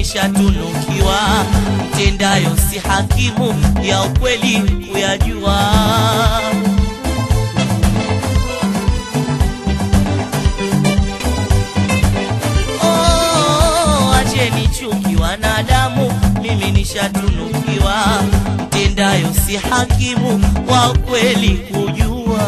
nishatunukiwa, mtendayo si hakimu ya ukweli kuyajua. Oh, acheni chuki wanadamu, mimi nishatunukiwa, mtendayo si hakimu wa kweli kujua.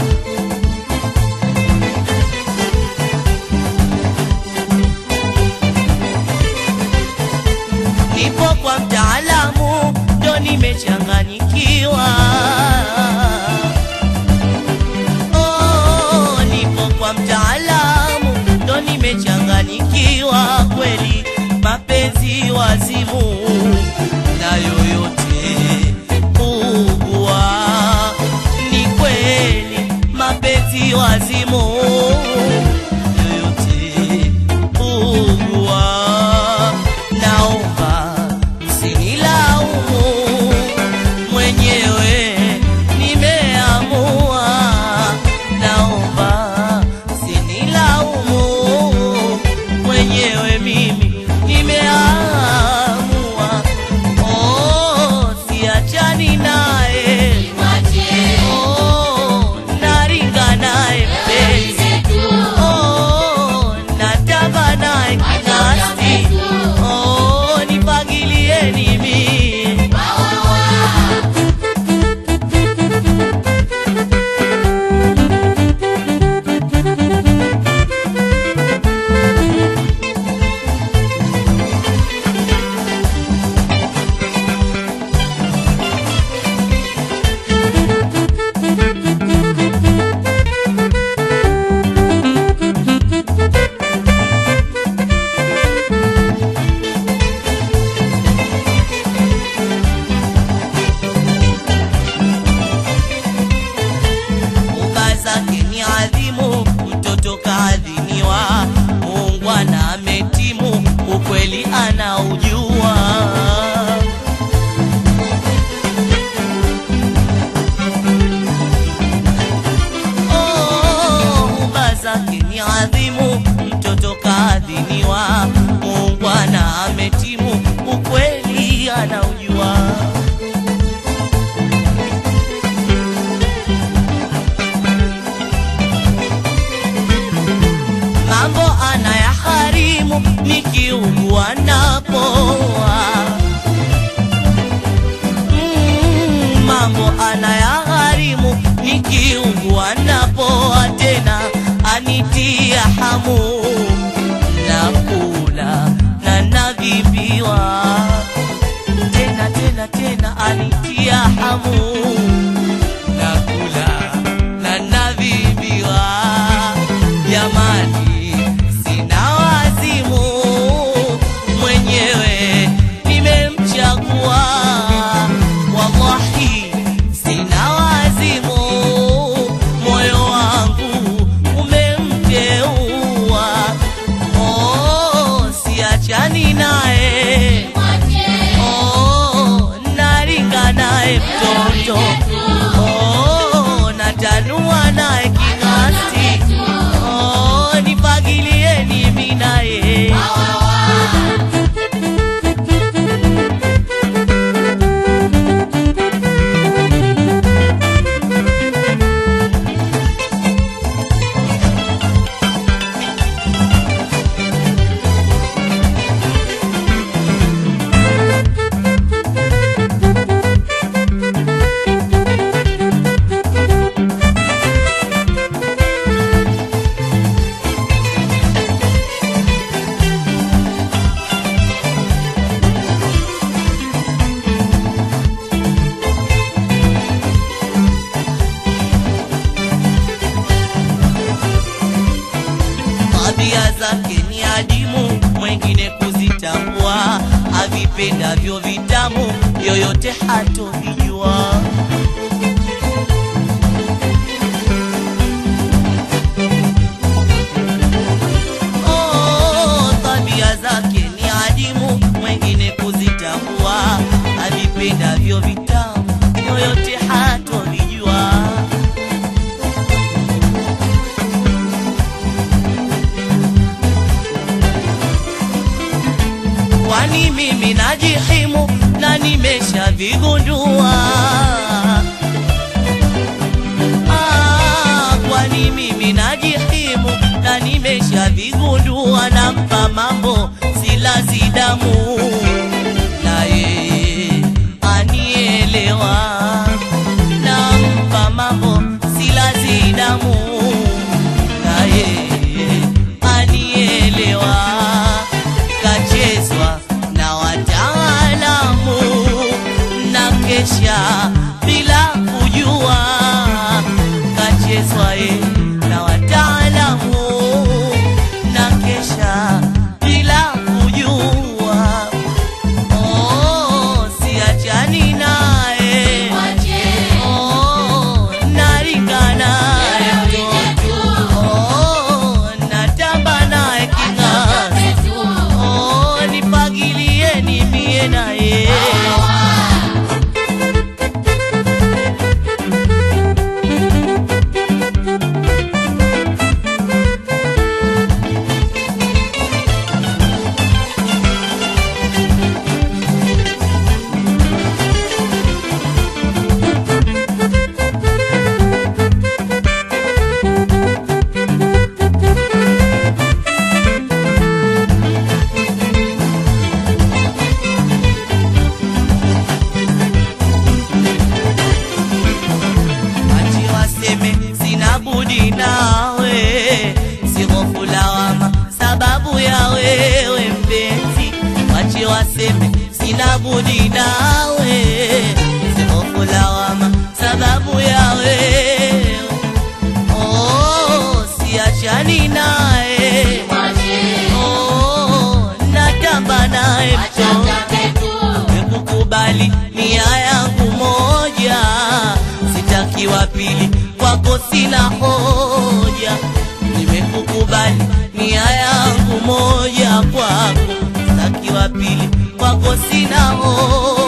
Nipo kwa mtaalamu, ndo nimechanganyikiwa. Oh, nipo kwa mtaalamu, ndo nimechanganyikiwa kweli, mapenzi wazimu na yoyote ugua. Ni kweli mapenzi wazimu yoyote ugua. Naomba msinilaumu, mwenyewe nimeamua. Naomba msinilaumu, mwenyewe mimi nimeamua. Oh, siachani naye, oh, naringa naye mpenzi, oh, natamba naye kinasti, oh, nipangilieni mimi Uka zake ni adhimu, mtoto kaadhiniwa, muungwana ametimu, ukweli anaujua. Oh, uka zake ni adhimu, mtoto kaadhiniwa, muungwana ametimu, ukweli anaujua. mambo anayaharimu nikiugua napoa. Mm, mambo anayaharimu nikiugua napoa, tena anitia hamu nakula na nadhibiwa, tena tena tena anitia hamu nakula na nadhibiwa. Jamani, sina wazimu, mwenyewe nimemchagua. Wallahi, sina wazimu, moyo wangu umemteua. Oh, siachani naye, oh, naringa naye mtoto, oh, natanua naye king'asti, oh, nipangilieni mimi naye. tabia zake ni adimu, mwengine kuzitambua, avipendavyo vitamu, yoyote hatovijua. Oh, tabia zake ni adimu, mwengine kuzitambua, avipendavyo vitamu, yoyote hatovijua. nimeshavigundua Ah, kwani mimi najihimu na nimeshavigundua nampa mambo silazi damu na yeye anielewa nampa mambo silazi damu na yeye anielewa kachezwa na wataalamu na kesha bila kujua kachezwa ye na wataalamu na kesha bila kujua oh, siachani naye oh, naringa naye oh, natamba naye king'asi oh, nipagilieni mie naye Achi waseme sina budi nawe, sihofu lawama sababu ya wewe mpenzi. Achi waseme sina budi nawe, sihofu lawama sababu ya wewe. Oh, siachani naye, oh, natamba naye mtoto nimekukubali nia yangu moja, sitaki wa pili, kwako sina hoja. Nimekukubali nia yangu moja, kwako sitaki wa pili, kwako sina hoja.